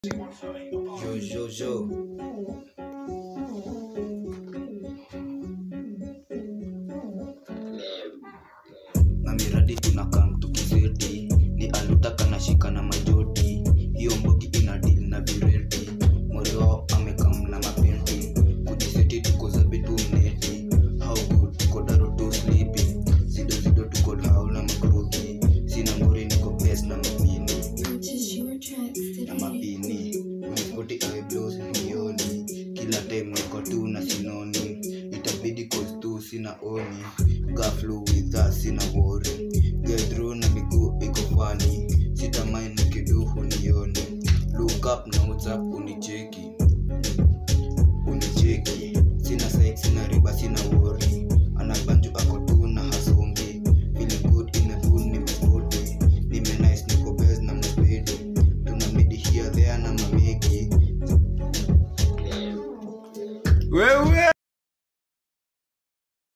Yo, yo, yo. na miradi tunakam tukizedi ni alutaka na shika na majoti hiyo mbogi ina deal na viredi morio amekam na mapenti kujiseti tuko zabitu mneti how good tuko daro tu sleepy zido zido tuko hau na makroki sina ngori niko bes na mapini Purchase your tracks na today. mapini unispoti eyebrows milioni kila time niko tu na sinoni itabidi cause tu sina oni gaflu with us sina wori get through na miguu iko fani sitamai nikiduhu nioni look up na whatsapp unicheki unicheki sina sex sina riba sina wori anabanju ako tu na hasongi feeling good in a good nimespoti nime nice niko bez na mapedi tuna midi here there na mameki wewe